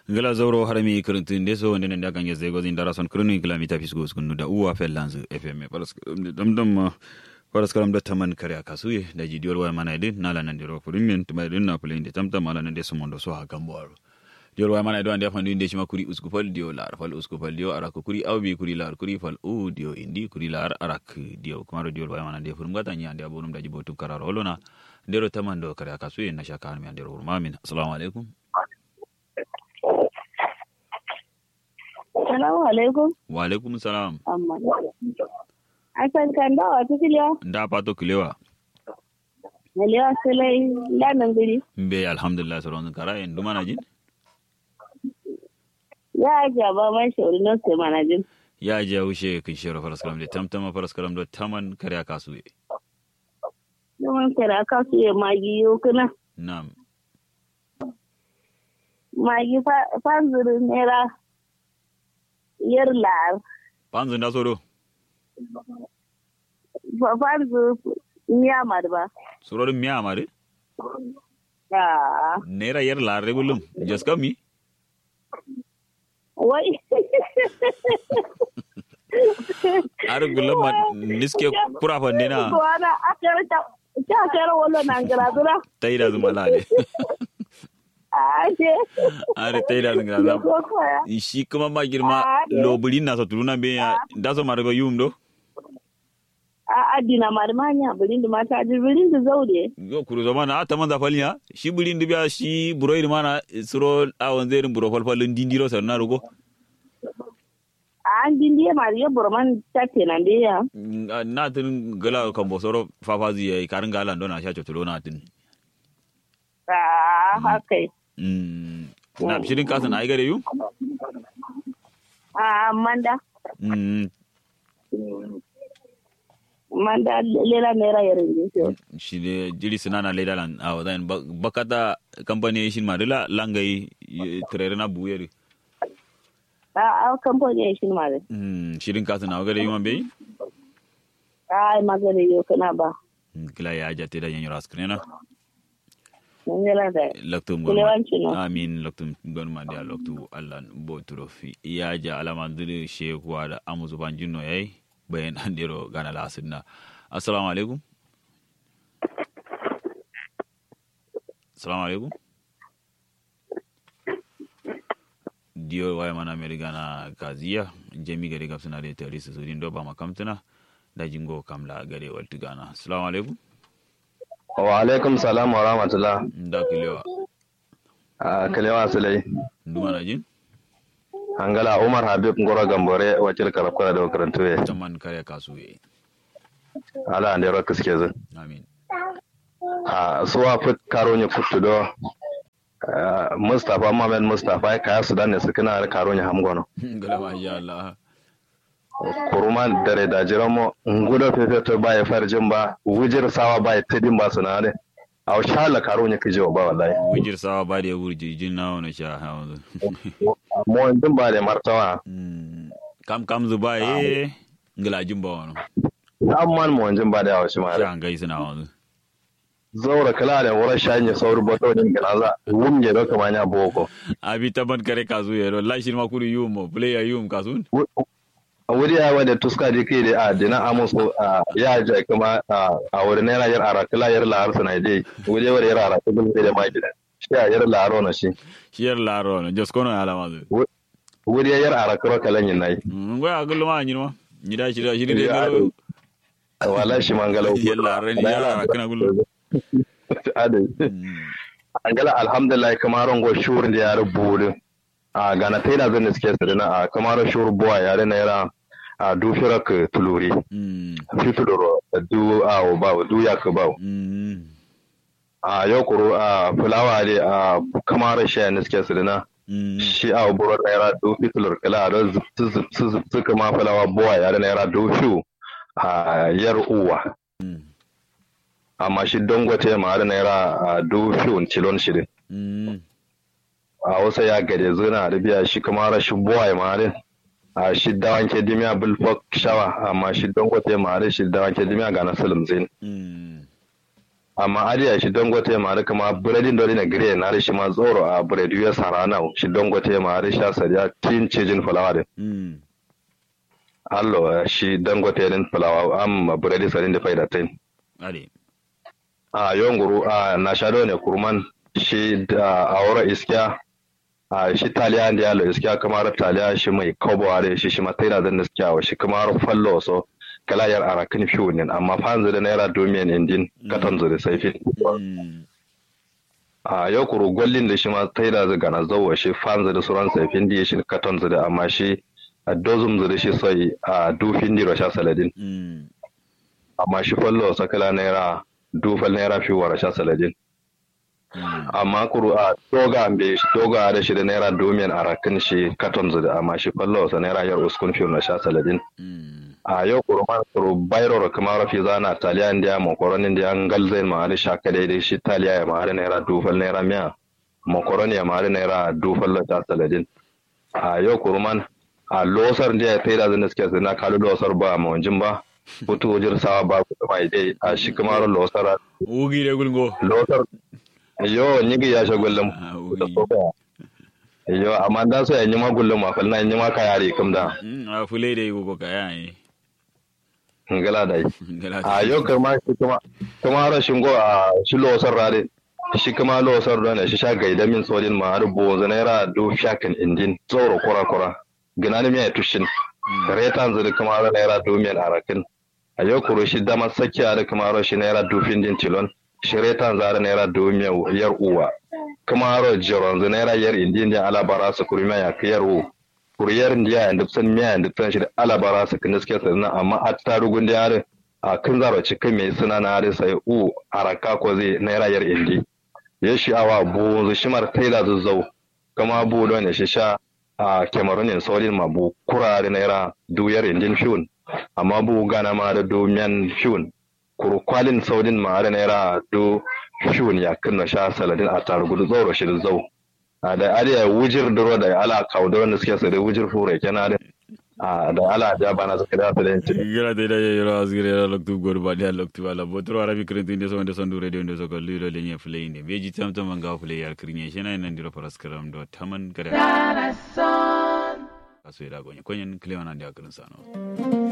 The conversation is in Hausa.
gala zauro harami kirintun de so wonde nda kange zego zin dara son kirinu gala mi tapis go skunu da uwa fellanz fm paras dam dam paras karam da taman kare akasuye da ji dior wa mana idin nala nan diro furin tuma idin na fulin de tamtam ala nan de sumondo so ha gambo diol wa mana idon ande fandu inde shima kuri usku fal dio lar fal usku fal dio arak kuri awbi kuri lar kuri fal u dio indi kuri lar arak dio kumaro diol wa mana de furum gata nya ande abunum daji botum kararo olona ndero tamando kare akasuye na shaka mi andero urmamin assalamu alaikum Salamu alaikum. wa alaikum salam Amma. Asan kan dawa ta filiya. nda pato kilewa Maliya sulai lanan guri. mbe alhamdulillah soron kara en dumana jin Ya ajiya ba man shauri na sai mana jin. ya je wuce kin shero faras kalam de tamtama faras kalam do taman kare akasu e Yawan kira ka su yi magi yau kuna. nam Magi fanzirin naira yar lar. panzu nda soro Fanzu miyamar ba. soro mi amare Ah. nera yer la regulum jaska mi Wai. ar gulam ma niske pura fandina Wana akara ta. Ta akara wala nan gara dura. tayda zuma lale Ah, je. are tayda zuma lale Ko koya. shi kuma ma girma Ah, de. lobuli na so tuluna be ya da so margo yum do a adina marmanya birin da mata ji birin da zaure yo kuru zama na ta manza faliya shi bulin dubiya shi buroi mana suro awon zerin buro falfalin dindiro sarna rugo a an dindiye ma ya burman tatte nan da ya na tin gala kan bosoro fafazi yayi karin galan dona sha chotulo na tin a haka Mm, na shirin kasan ai gare yu a manda Mm, manda lela naira yarin din shi ne jiri sinana leda lan a wadan bakata company shin ma dila langai trere na buyeri a a kamfani ya shi ma da Mm, shirin kasan a gare yu man bai a magana yau kana ba kila ya jate da yanyo raskrena mun yana da laktum Kulewanci no. amin laktum gonma dia laktu allan bo turofi ya ja alama dure shekuwa da amuzu banjino yayi bayan andiro gana la sunna assalamu alaikum assalamu alaikum diyo waya mana meri gana kaziya jemi gari gapsuna de terisi sudin do ba makamtuna da jingo kamla gare waltu gana assalamu alaikum wa alaikum salam wa rahmatullah nda kilewa a kalewa sulai ndumana jin angala umar habib ngoro gambore wakil karafkara da makarantu ya taman kare kasu yayi ala ande ro kiske zu amin a suwa fit karo ne futu do ah, mustapha mohamed mustapha kaya sudan ne sukuna da karo ne hamgono gala ma ya Allah kuruman dare da jiramo ngudo fefe to ba ya farjin ba wujir sawa ba ya tadin ba sunare a shala karo ne kijo ba wallahi wujir sawa ba da ya wurji jin na wani sha hawa mo din ba da martawa kam kam zuba ye ngala jin ba wani amman mo din ba da yawa shi ma sha an gai suna wani zaura kala da wurin shanye sauri bato din ganaza wumge do kama nya boko abi taban kare kasu ya la shi ma kuri yum mo player yum kasun wuri ya wanda tuska di kai da a dina amusu a ya ja kuma a a wurin yana yar ara kala yar la arsa na dai wuri wuri yar ara kuma da ma gida shi ya yar la aro na shi shiyar laro na jos kono ya lama zu wuri ya yar ara karo kalan yin nayi ngwa ya gullu ma nyinwa nyida shi da shi da Ya, galo wala shi mangala ya laro ni ya laro kana gullu adai angala alhamdulillah kamaron go shur da yar budu a gana tai da zan suke sadana a kamaron shur buwa yare na yara a dufirak tuluri mm fitudoro du a ba du ya ka ba mm a yau kuro a fulawa ne a kamar shi ne suke su dina mm shi a buru naira du fitulur kala da su kama fulawa buwa ya da naira du fiu a yar uwa mm amma shi dangote ma da naira a du fiu cilon shi din mm a wasu ya gade zuna da biya shi kamar shi buwa ya ma din a shi dawan ke dimiya bulfok shawa amma shi dangote ma da shi dawan ke dimiya ga na salim zin mm amma adiya shi dangote ma da kama buredin dole na gire na da shi ma tsoro a buredi ya sarana shi dangote ma da sha sariya tin cijin fulawa din mm allo shi dangote din fulawa am buredi sarin da faida tin ade a yonguru a na shado ne kurman shi da aura iskiya a shi taliya da yalo iskiya kamar taliya shi mai kobo da shi shi mataira zan da iskiya wa shi kamar fallo so kala yar arakin fiyo ne amma fanzu da naira domin indin katon zuri sai fi mm a yau kuru gwallin da shi ma taira zai gana zauwa shi fanzu da suran sai fin da shi katon zuri amma shi a dozum zuri shi sai a dufin di rasha saladin mm amma shi fallo sakala naira dufal naira fiyo wa rasha saladin mm amma kuru a doga ambe shi doga da shi da naira domin a rakin shi katon da amma shi fallo sa naira yar uskun fiyo na sha saladin mm a yau kuru man kuru bayro ro kuma rafi zana taliya india mokoroni india an galzai ma da shaka daidai shi taliya ya ma da naira dufal naira miya mokoroni ya ma da naira dufal na sha saladin a yau kuru man a losar da ya taida zan da suke zina kalu losar ba ma wanjin ba putu wajir sawa ba ku da mai dai a shi kuma ro losar ugi de gulgo losar yo nyigi ya shagullum Ah, da ugi. soka yo amma da so ya nyima gullum ma falna nyima ka yare kam da mm a fule de go ka yayi ngala dai gala a yau kuma shi kuma kuma rashin go a shi losar rade shi kuma losar da ne shi sha gaida min sodin ma har bo naira do shakan indin tsoro kura kura gina ne mai tushin retan zuri kuma har naira do min arakin a yau kuro shi dama sakiya da kuma har shi naira do din tilon shi retan zara naira do min yar uwa kuma har jiron zu naira yar indin da alabara su kurma ya kiyar u kuriyar ndiya and san miya and san shi da alabara su kin suke sannan amma a tarugun da yare a kan zaro cikin mai suna na da sai u araka ko zai naira yar indi ya shi awa bu zu shimar taila zuzzau kama bu don ya shi sha a kemarun yin saurin ma bu kura da naira duyar indin fiun amma bu gana ma da domiyan fiun kuru kwalin saudin ma da naira do fiun ya kunna sha saladin a tarugu zauro shi da zau a da ariya wujir duro da ala kauduro da suke sare wujir fure kenan da a da ala da bana suka da su da yanci gala de da yoro asgire la loktu gor ba dia loktu wala botro arabi krenti inde so inde so ndure de inde so ko liro le nye fule inde beji tam tam manga fule yar krinye shena nan diro paras karam do taman kada asu ida gonye konyen klewana dia krin sano